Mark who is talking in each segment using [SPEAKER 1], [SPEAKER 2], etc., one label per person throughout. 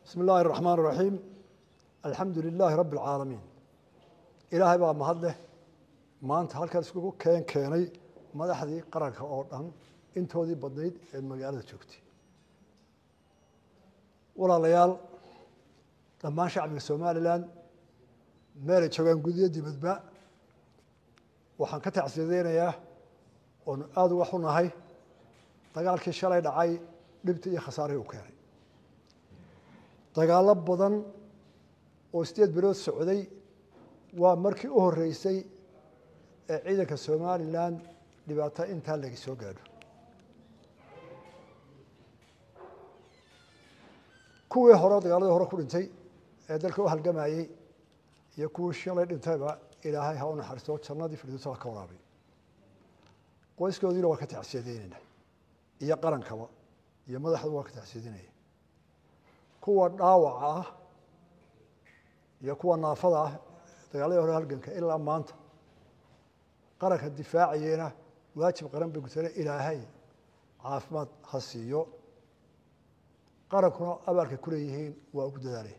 [SPEAKER 1] bismi illaahi raxmaan raxiim alxamdu lilaahi rabbi alcaalamiin ilaahay baa mahad leh maanta halkan iskugu keen keenay madaxdii qaranka oo dhan intoodii badnayd ee magaalada joogtay walaalayaal dhammaan shacbiga somalilan meelay joogaan gudiyo dibadba waxaan ka tacsiyadeynayaa oonu aada uga xunahay dagaalkii shalay dhacay dhibta iyo khasaarihii u keenay dagaallo badan oo sideed bilood socday waa markii u horreysay ee ciidanka somalilan dhibaato intaa laga soo gaadho kuwii hore dagaaladii hore ku dhintay ee dalka u halgamayey iyo kuwii shalay dhintayba ilaahay ha u naxariisto jannadii firdowsa ha ka waraabay qoyskoodiina waa ka tacsiyadeyneynaa iyo qarankaba iyo madaxdu waa ka tacsiyadinaya kuwa dhaawaca ah iyo kuwa naafada ah dagaaladii hore halganka ilaa maanta qaranka difaacayena waajib qaran bay gutane ilaahay caafimaad ha siiyo qarankuna abaalkay ku leeyihiin waa ugu dadaalay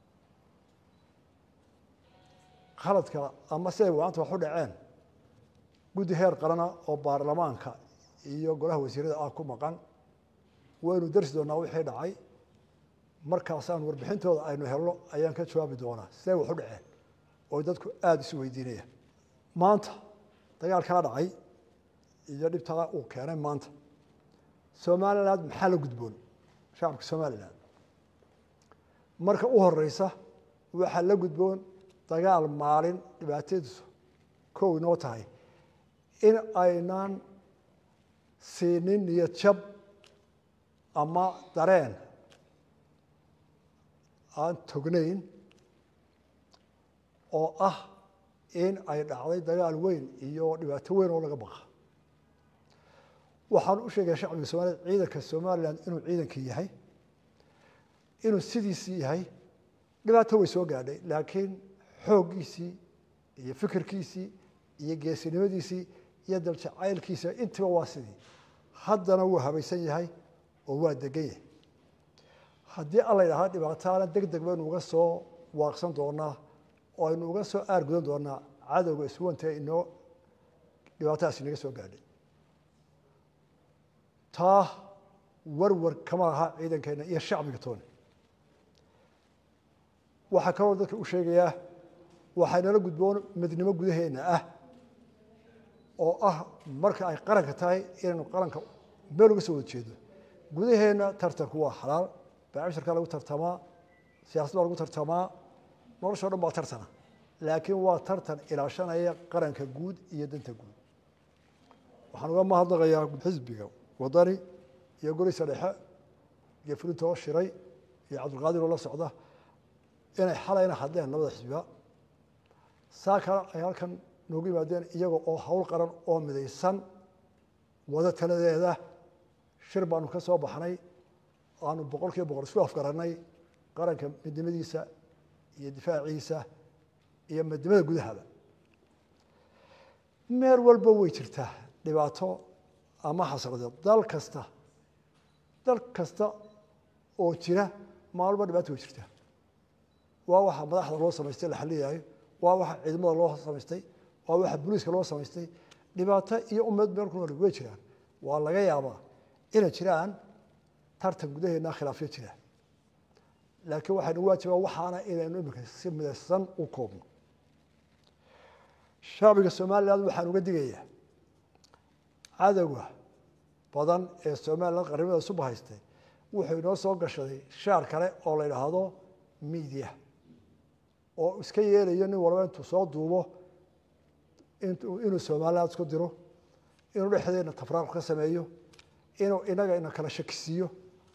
[SPEAKER 1] khaladka ama siday maanta wax u dhaceen guddi heer qarana oo baarlamaanka iyo golaha wasiirada ah ku maqan waynu darsi doonaa wixii dhacay markaasaan warbixintooda aynu helno ayaan ka jawaabi doonaa siday wax u dhaceen oo dadku aada isu weydiinaya maanta dagaalkaa dhacay iyo dhibtaa uu keenay maanta somaliland maxaa la gudboon shacabka somalilan marka u horeysa waxaa la gudboon dagaal maalin dhibaatadiisu kow inoo tahay in aynaan siinin niyad jab ama dareen aan tognayn oo ah in ay dhacday dagaal weyn iyo dhibaato weyn oo laga baqa waxaan u sheegaya shacbiga somaliyed ciidanka somalilan inuu ciidankii yahay inuu sidiisii yahay dhibaato way soo gaadhay laakiin xooggiisii iyo fikirkiisii iyo geesinimadiisii iyo daljacaylkiisa intiba waa sidii haddana wuu habaysan yahay oo waa degan yahay haddii alla ydhahaa dhibaataana deg deg baynu uga soo waaqsan doonaa oo aynu uga soo aargudan doonaa cadowga iswantee inoo dhibaatadaas inaga soo gaadhay taa warwar kama aha ciidankeena iyo shacbiga tooni waxaa kaloo dadka u sheegayaa waxay nala gudboon midnimo gudaheena ah oo ah marka ay qaranka tahay inaynu qaranka meel uga soo wada jeedo gudaheena tartanku waa xalaal baacishirkaa lagu tartamaa siyasad baa lagu tartamaa noloshao dhan baa tartana laakiin waa tartan ilaashanaya qaranka guud iyo danta guud waxaan uga mahadnaqayaa xisbiga wadani iyo goliisa dhexe iyo fulinta oo shiray iyo cabdulqaadir oo la socda inay xalayna hadleen labada xisbiba saa kale ay halkan noogu yimaadeen iyaga oo hawl qaran oo midaysan wada taladeeda shir baanu ka soo baxnay aanu boqol kiiba boqol isku afgarannay qaranka midnimadiisa iyo difaaciisa iyo midnimada gudahaba meel walba way jirtaa dhibaato ama xasradeed dal kasta dal kasta oo jira maalba dhibaato way jirtaa waa waxa madaxda loo samaystay la xaliyayo waa waxa ciidamada loo samaystay waa waxa booliiska loo samaystay dhibaato iyo ummad meel ku nool way jiraan waa laga yaabaa inay jiraan tartan gudaheena khilaafyo jira laakiin waxaynu waajibaa waxaana inaynu imika si midaysan u koobno shacbiga somaliland waxaan uga digayaa cadowga badan ee somaliland qarnimada suba haystay wuxuu inoo soo gashaday shaar kale oo la yidhaahdo media oo iska yeelayo nin walba intuu soo duubo inuu somaliland isku diro inuu dhexdeena tafraaq ka sameeyo inuu inaga ina kala shakisiiyo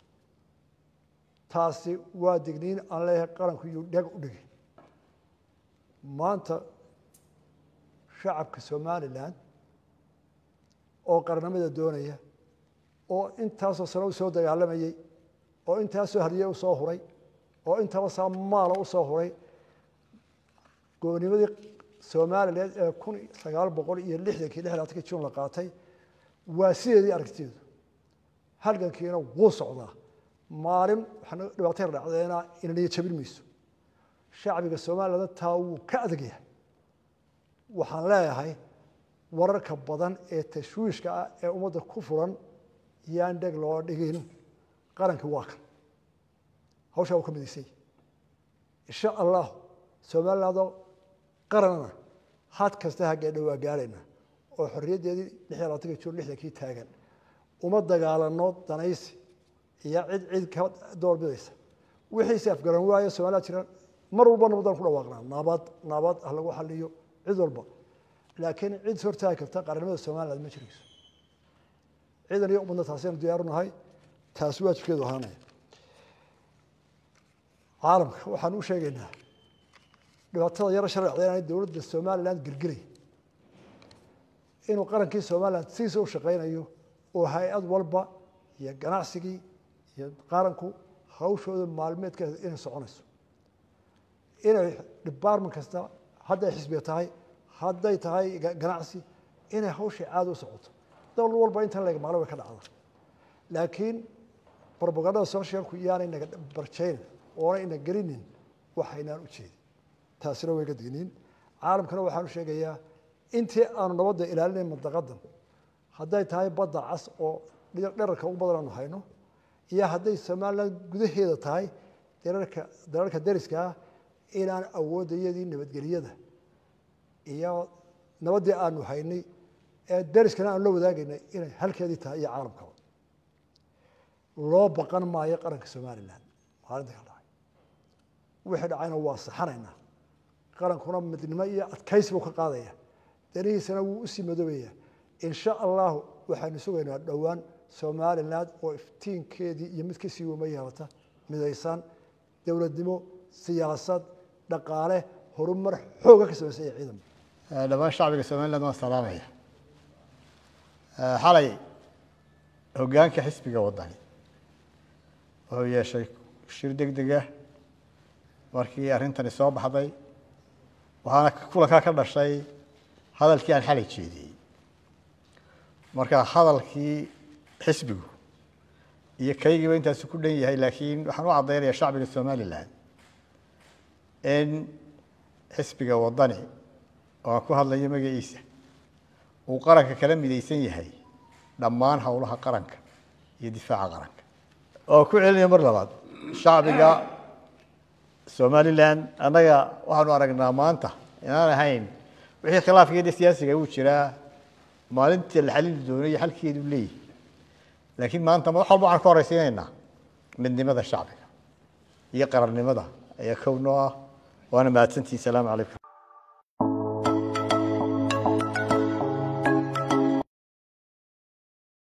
[SPEAKER 1] taasi waa digniin aan leeyahay qaranku iyuu dheg u dhigi maanta shacabka somalilan oo qarnimada doonaya oo intaasoo sano usoo dagaalamayey oo intaasoo hariye usoo huray oo intaba saa maala usoo huray goonimadii somalilan ee kun sagaal boqol iyo lixdankii lixdaatankii jun la qaatay waa sideedii aragtideedu halgankiina wuu socdaa maalin waxaa dhibaato yar dhacdeena inaniyo jabin mayso shacbiga soomaalilanda taa wuu ka adag yahay waxaan leeyahay wararka badan ee tashwiishka ah ee ummadda ku furan yaan dheg loo dhigin qarankii waa kan hawshaa uu ka midaysay insha allah somalilandoo qaranana had kasta haggeedha waa gaarayna oo xorriyaddeedii lix iyo labaatanka jur lixdankii taagan uma dagaalano danaysi iyo cid cid ka doorbidaysa wixiise afgaran waayo somaliland jira mar walba nabadaan ku dhawaaqnaa nabad nabad ha lagu xaliyo cid walba laakiin cid hortaagi karta qaranimada somaliland ma jirayso ciidan iyo ummadna taasaynu diyaaru nahay taasi waajibkeedu ahaanaya caalamka waxaan u sheegaynaa dhibaatada yaro sharcda inaan dowladda somaliland girgiray inuu qarankii somaliland sidiisa u shaqaynayo oo hay-ad walba iyo ganacsigii iyo qaranku hawshooda maalmeedkeeda inay soconayso inay department kasta hadday xisbiga tahay hadday tahay ganacsi inay hawshay caada u socoto dowlad walba intan leg maqla way ka dhacda laakiin robagandada socialku iyaanay naga barjayn oona ina gelinin waxaynaan u jeedin taasina way ga digniin caalamkana waxaan u sheegayaa intii aanu nabadda ilaalinayn mandaqadan hadday tahay badda cas oo dherarka ugu badan aanu hayno iyo hadday somaliland gudaheeda tahay derarka dalalka deriska ah inaan awoodayadii nabadgelyada iyo nabaddii aanu haynay ee deriskana aanu la wadaagaynay inay halkeedii tahay iyo caalamkaba loo baqan maayo qaranka somaliland maalinta ka dhacay wixii dhacayna waa saxanaynaa qarankuna midnimo iyo adkaysi buu ka qaadaya danihiisana wuu usii madoobaya insha allahu waxaanu sugaynaa dhowaan somaliland oo iftiinkeedii iyo mid kasii wama yeelata midaysan dowladnimo siyaasad dhaqaale horumar xooga ka samaysan iyo ciidan
[SPEAKER 2] dhammaan shacbiga somaliland waan salaamaya xalay hoggaanka xisbiga waddani wuxuu yeeshay shir deg dega markii arrintani soo baxday waxaana kulankaa ka dhashay hadalkii aan xalay jeediyey marka hadalkii xisbigu iyo kaygiiba intaasu ku dhan yahay laakiin waxaan u caddaynaya shacbiga somaliland in xisbiga waddani oo aan ku hadlayo magaciisa uu qaranka kala midaysan yahay dhammaan howlaha qaranka iyo difaaca qaranka oo ku celinaya mar labaad shacbiga somaliland annaga waxaanu aragnaa maanta inaan ahayn wixii khilaafkeeda siyaasiga uu jiraa maalintii la xalili doonay xalkeedu leeyahy laakiin maanta wax walba waxaan ka horeysiinaynaa midnimada shacbiga iyo qarannimada ayaa kow noo ah waana mahadsantihi salaamu calaykum